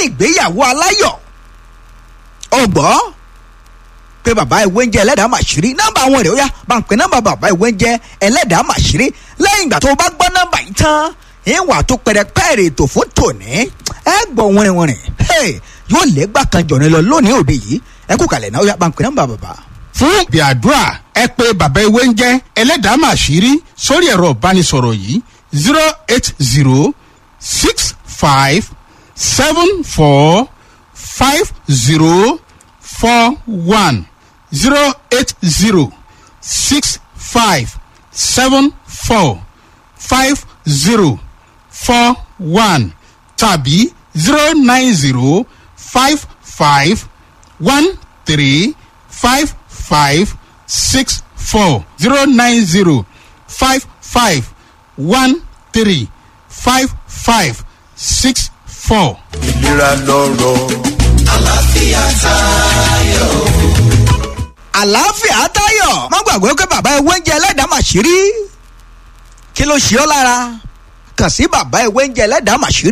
ìgbéyàwó aláyọ̀ ọgbọ́n pé bàbá ìwé ń jẹ ẹlẹ́dàá màṣírí nọ́mbà àwọn rẹ̀ ó yá bá ń pè nọ́mbà bàbá ìwé ń jẹ ẹlẹ́dàá màṣírí lẹ́yìn ìgbà tó bá gbọ́ nọ́mbà yìí tán ìwà tó pẹ̀rẹ̀pẹ̀rẹ̀ ètò fún tòní ẹ gbọ́ wìrìwìrì yóò lé gbà kan jọ̀rin lọ lónìí òde yìí ẹ kú kalẹ̀ náà ó yá bá ń pè nọ́mbà bàbá. fún ìpè àdúrà ẹ pé bàbá ewé ń jẹ́ ẹlẹ́dàá màṣírí sórí ẹ̀rọ ìbánisọ̀rọ̀ yìí zero eight zero six five seven four five zero four one zero eight zero six five seven four five zero four one tàbí zero nine zero five five one three five five six four zero nine zero five five one three five five six four. ìlera lọ́rọ̀. àlàáfíà tayọ má gbàgbé pé bàbá ewé ń jẹ ẹlẹ́dàá màṣírí kí ló ṣe ọ́ lára kàn sí bàbá ewé ń jẹ ẹlẹ́dàá màṣírí.